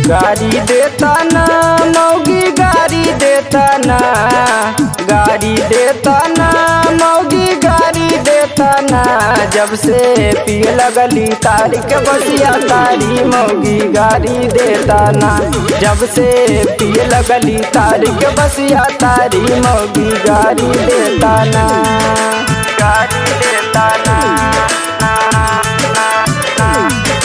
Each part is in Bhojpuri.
गाड़ी देता ना मौगी गाड़ी देता ना गाड़ी देता ना मौगी गाड़ी देता ना जब से पिए लगली तारी के बसिया तारी मौगी गाड़ी देता ना जब से पिए लगली तारी के बसिया तारी मौगी गाड़ी देता ना गाड़ी देता ना ना, ना, ना।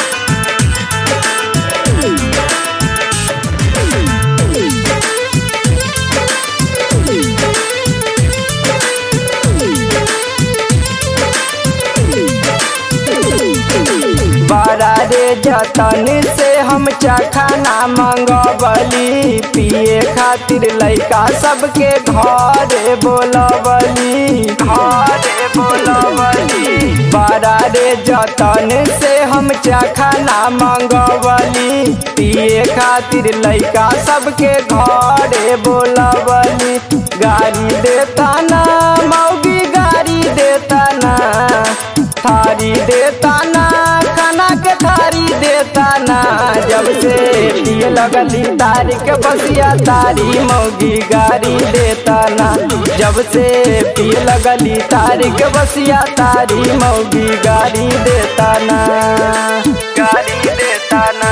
बड़ा रे जतन से हम चखाना मंगवली पिए खातिर लइका सबके घरे बोलवली घरे बोलवली बड़ा रे जतन से हम चखाना मंगवली पिए खातिर लइका सबके घरे बोलवली गाड़ी देता ना मौगी गाड़ी देता ना थारी देता ना खाना के थारी देता ना जब से पिए लगली तारी के बसिया तारी मौगी गाड़ी देता ना जब से पिए लगली तारी के बसिया तारी मौगी गाड़ी देता ना गाड़ी देता ना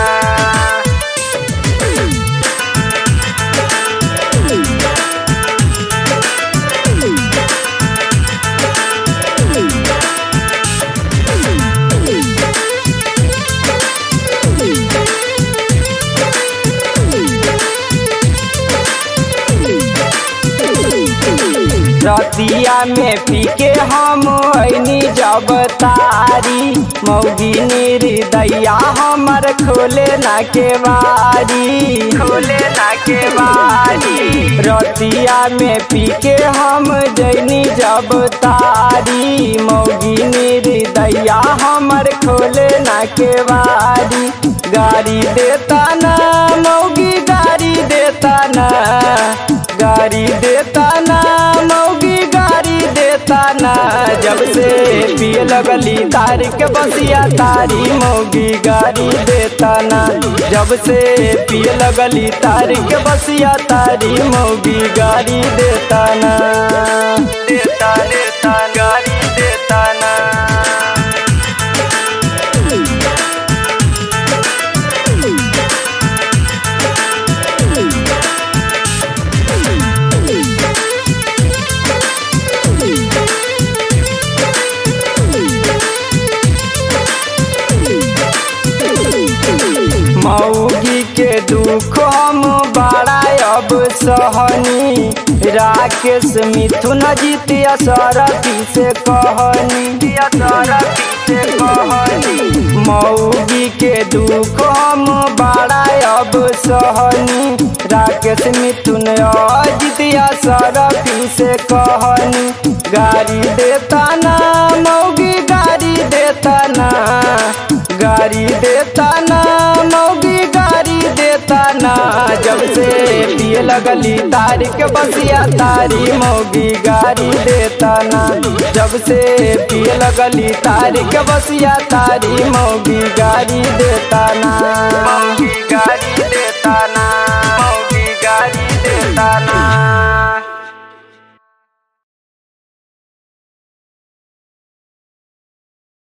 रतिया में पी के हम ऐनी जब तारी मौगी निर्दया हमर खोले ना के बारी खोले ना के बारी रतिया में पी के हम जैनी जब तारी मौगी निर्दया हमर खोले ना के बारी गाड़ी देता ना मौगी गाड़ी देता ना गाड़ी देता ना मौगी गाड़ी देता ना जब से पिए लगली तारी के बसिया तारी मौगी गाड़ी देता ना जब से पिए लगली तारी के बसिया तारी मौगी गाड़ी देता ना देता देता गाड़ी देता ना मौगी के दुख हम बड़ा अब सहनी राकेश मिथुन जीतिया सरपी से कहनी सरपी से कहनी मौगी के दुख हम बड़ा अब सहनी राकेश मिथुन जीतिया सरपी से कहनी गाड़ी देता ना मौगी गाड़ी देता ना गाड़ी देता ना मौगी गाड़ी देता ना जब से पिए लगली तारी के बसिया तारी मौगी गाड़ी देता ना जब से पिए लगली तारी के बसिया तारी मौगी